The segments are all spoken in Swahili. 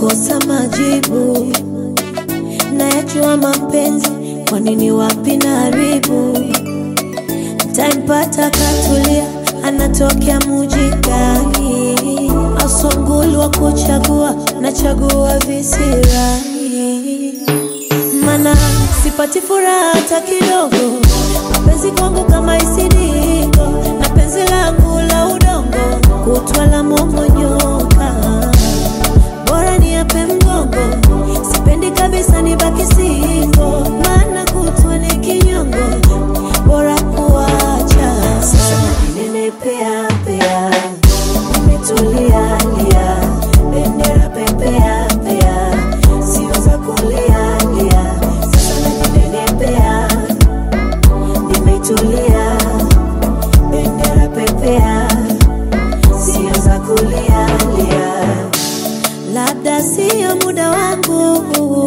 nakosa majibu, nayajua mapenzi, kwa nini wapi na haribu Ntampata katulia, anatokea muji gani? Asongulu wa kuchagua, nachagua visirani, mana sipati furaha hata kidogo. Mapenzi kwangu kama isidiko, na penzi langu la udongo, kutwa la momonyoka, bora ni ape mgongo, sipendi kabisa nibaki singo, maana kutwa ni kinyongo, bora kuacha. Sasa najinenepea pea, nimetulia lia, bendera pepea pea, sio za kulia lia. Sasa najinenepea, nimetulia, bendera pepea, sio za kulia lia. Labda sio muda wangu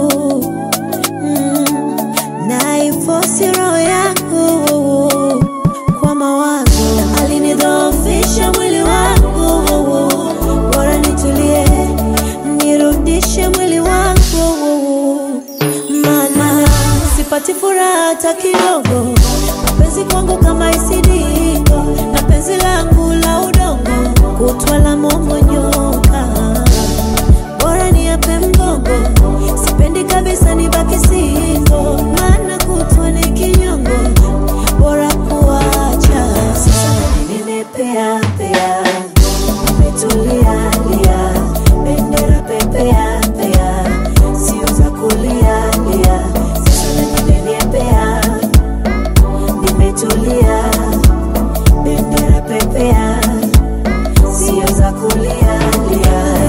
mm, naifosi roho yangu kwa mawazo, alinidhoofisha mwili wangu, bora nitulie, nirudishe mwili wangu, maana sipati furaha hata kidogo. Mapenzi kwangu kama isidiko, na penzi langu la udongo, kutwa la momonyoka bora ni ape mgongo, sipendi kabisa nibaki singo, maana kutwa ni kinyongo, bora kuacha. Sasa ninepea pea, nimetulia lia, bendera pepea pea, sio za kulia lia. Sasa ninepea, nimetulia, bendera pepea, sio za kulia lia.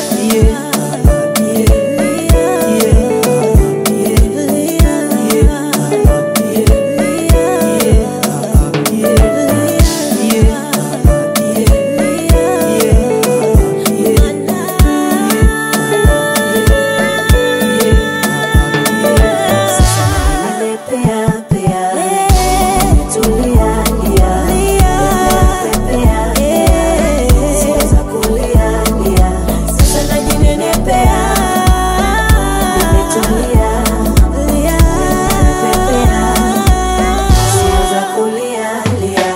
Sasa najinenepea, nimetulia, nimepepea, sio za kulia lia.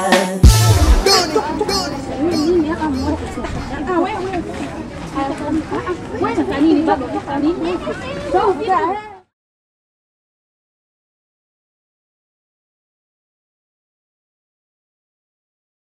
Wewe wewe. Ah, wewe. Wewe nini baba? Nini?